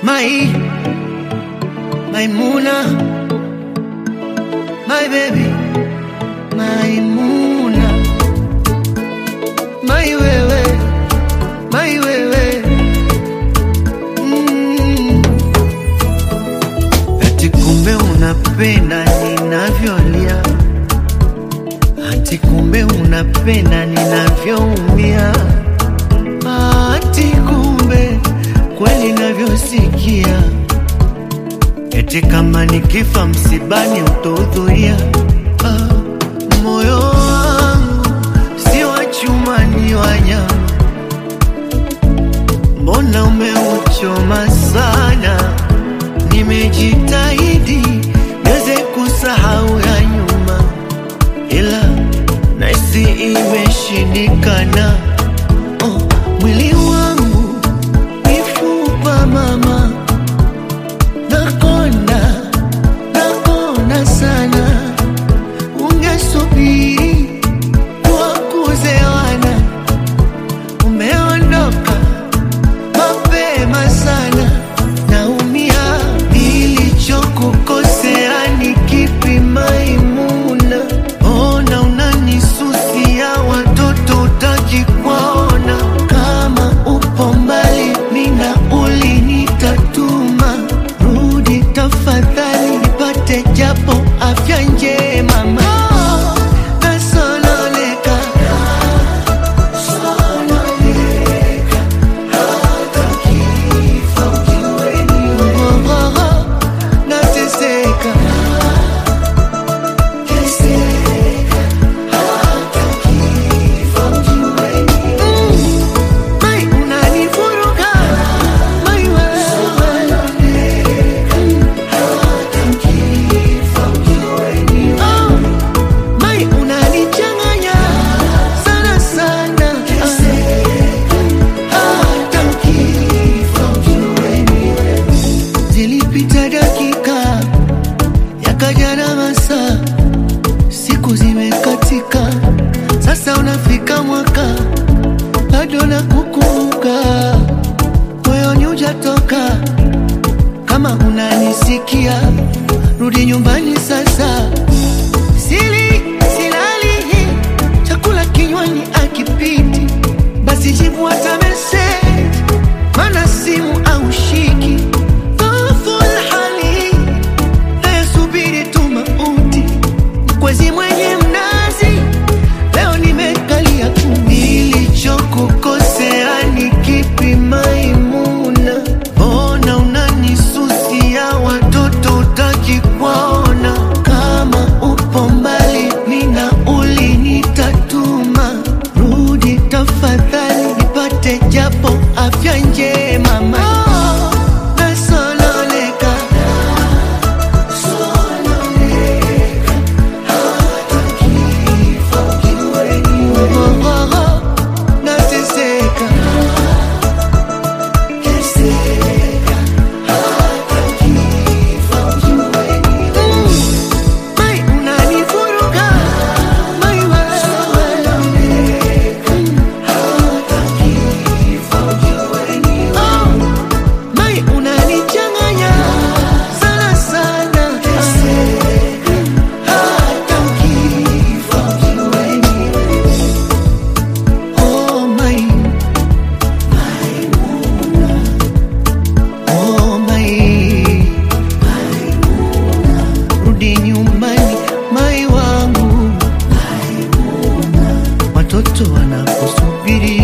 My, Maimuna, my baby, Maimuna, my wewe, my wewe. Mm. Ati kumbe unapenda ninavyolia, ati kumbe unapenda ninavyoumia, ati kumbe kweli navyosikia, eti kama nikifa msibani utahudhuria. Ah, moyo wangu si wa chuma, ni wa nyama, mbona umeuchoma sana? Nimejitahidi niweze kusahau ya nyuma, ila nahisi imeshindikana. Oh, mwili wangu mifupa mama, nakonda nakonda sana, ungesubiri tuwakuze wana, umeondoka mapema sana, naumia. Nilichokukosea ni kipi, Maimuna? Ona unanisusia, watoto utaki kuwaona. Kama upo mbali, mina ulinitatuma, rudi tafadhali, nipate japo afya njema. Ma, nasononeka, sononeka, hata kifo kiweni wewe. Nateseka, teseka, hata kifo kiweni wewe. Mai, unanivuruga, mai wewe. Oh, mai, unanichanganya sana sana. Hata Zilipita dakika yakaja na masaa, siku zimekatika, sasa unafika mwaka bado nakukumbuka, moyoni hujatoka. Kama unanisikia, rudi nyumbani sasa. Sili silali, chakula kinywani akipiti, basi jibu hata message, mana simu au shiki dhoful hali nayesubiri tu mauti, mkwezi mwenye mnazi leo nimekalia tu. Nilichokukosea ni kipi, Maimuna? Mbona unanisusia, watoto utaki kuwaona? Kama upo mbali, mina ulinitatuma, rudi tafadhali, nipate japo afya njema. Ma, nasononeka, sononeka, hata kifo kiweni wewe. Nateseka, teseka, hata kifo kiweni wewe. Mai, unanivuruga, mai wewe. Oh, mai, unanichanganya sana sana. Hata kifo kiweni Oh, mai, oh, mai, rudi nyumbani, mai wangu, watoto wanakusubiri